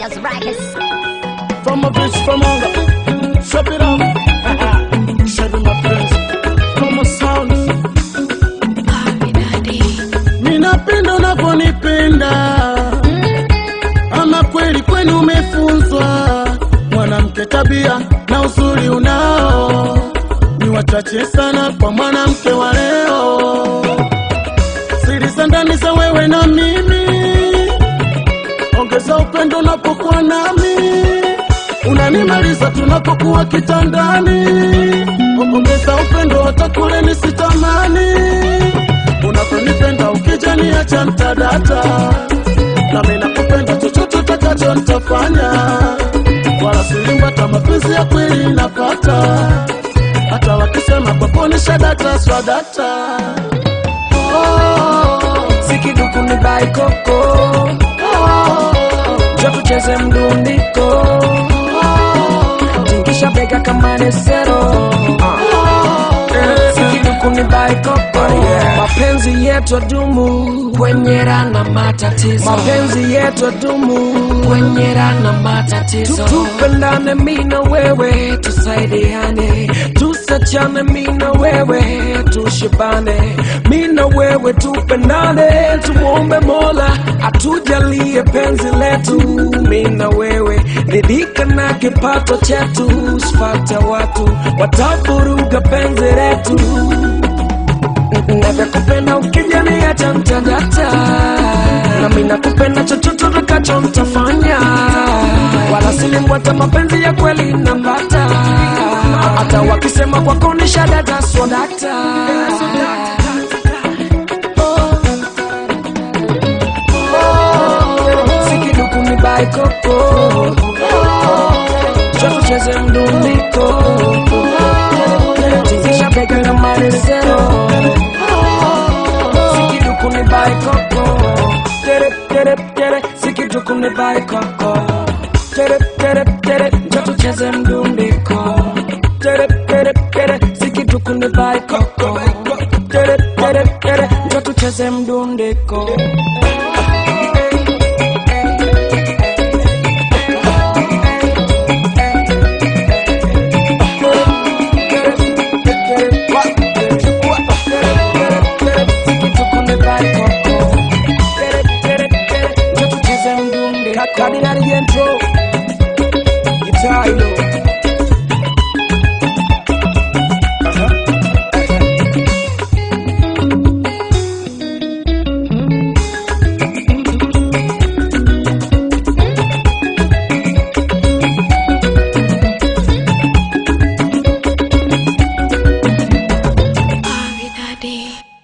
Warriors Records. From a bitch from hunger. Shut it up. Shut it, my friends. From a sound. Minapenda unavyonipenda, ama kweli kwenu umefunzwa. Mwanamke tabia na uzuri unao ni wachache sana kwa mwanamke wa leo. Siri za ndani za wewe na mimi, ongeza upendo unapokuwa nami, unanimaliza tunapokuwa kitandani. Ongeza upendo hata kule nisitamani unavyonipenda ukija niacha mtadata nami nakupenda chochote utakacho nitafanya wala silimbata mapenzi ya kweli napata hata wakisema kwako ni shadata swadata oh, sikiduku ni baikoko ja tucheze mdundiko tingisha bega kama nesero sikiduku ni baikoko mapenzi yetu dumu kwenye rana matatizo mapenzi yetu dumu kwenye rana matatizo tupendane mi na wewe tusaidiane tusachane mi na wewe tushibane mi na wewe tupendane tumwombe mola atujalie penzi letu mi na wewe ridhika na kipato chetu sifate watu watavuruga penzi letu navyakupenda ukijaniacha mtadata nami nakupenda chochote utakacho mtafanya wala silimbwata mapenzi ya kweli napata hata wakisema kwako ni shadata swadata sikiduku ni baikoko chotucheze mdundiko tingisha bega na maresero sikiduku ni baikoko tere tere tere sikiduku ni baikoko tere tere tere chotucheze mdundiko tere tere tere sikiduku ni baikoko tere tere tere chotucheze mdundiko Cardinal Yentro Guitar hilo Daddy.